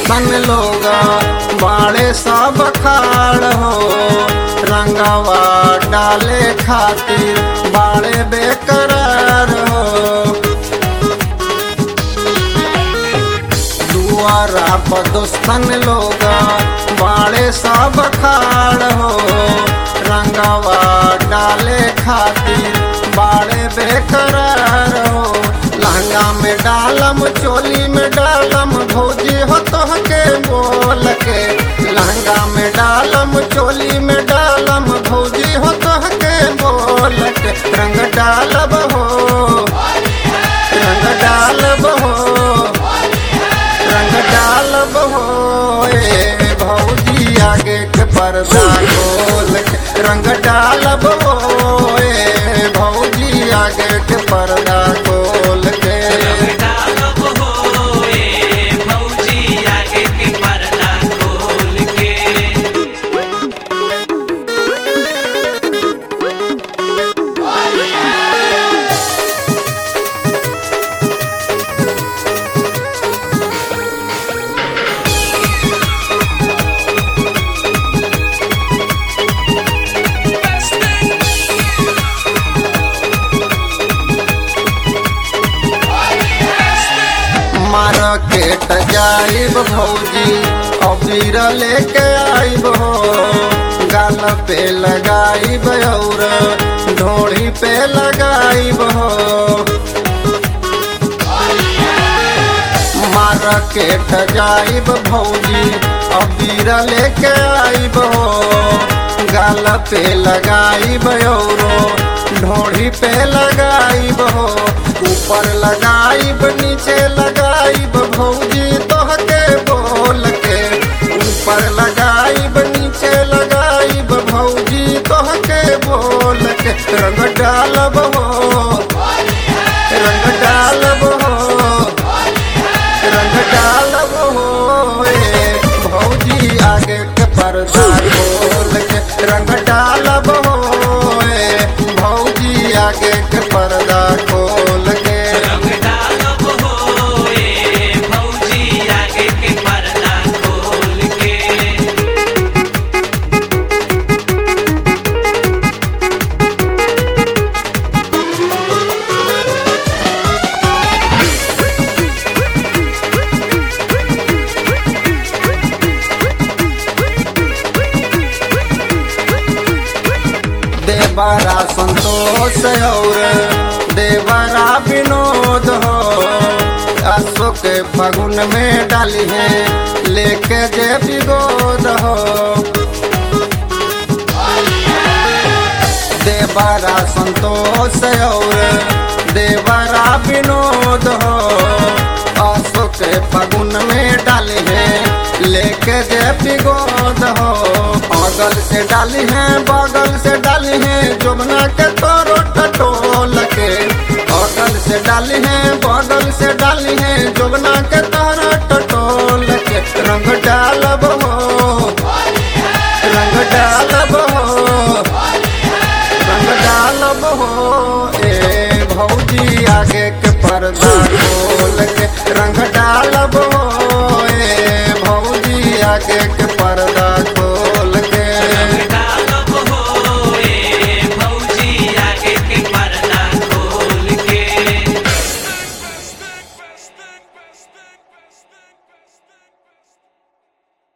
दोस्तन लोग बाड़े सब खाड़ हो रंगवा डाले खातिर बाड़े बेकरार हो दुआरा पर दोस्तन लोग बाड़े सब खाड़ हो रंगवा डाले खातिर बाड़े बेकरार हो लहंगा में डालम चोली में डालम भौजी हो तोहके बोल के लहंगा में डालम चोली में डालम भौजी हो तोहके बोल के रंग डालब हो रंग डालब हो रंग डालब हो ए भौजी आगे के पर्दा खोल के रंग डालब हो ए भौजी आगे के पर्दा खोल के डालब हो ए भौजी आगे के पर्दा खोल के मार्केट जाइब भौजी अबीर लेके आइब हो गाल पे लगाइब और ढोड़ी पे लगाइब हो मार्केट जाइब भौजी अबीर लेके आइब हो गाल पे लगाइब और ढोड़ी पे लगाइब हो ऊपर लगाइब नीचे लगाइब भौजी तोहके बोल के ऊपर लगाइब नीचे लगाइब भौजी तोहके बोल के रंग डालब हो रंग डालब हो रंग डालब हो ए भौजी आगे के पर्दा खोल के रंग डालब हो ए भौजी आगे के पर्दा खोल के रंग डालब हो ए भौजी आगे के पर्दा खोल के देवरा संतोष और देवरा विनोद हो अशोक फगुन में डाली है लेके जे विगोद हो देवरा संतोष और देवरा विनोद हो अशोक फगुन में डाली है लेके जे विगोद हो बगल से डाली है बगल से डाली है जुमना के तोरो टटोल के बगल से डाली है बगल से डाली है जुमना के तोरो टटोल के रंग डालब हो रंग डालब हो रंग डालब हो ए भौजी आगे के पर्दा खोल के रंग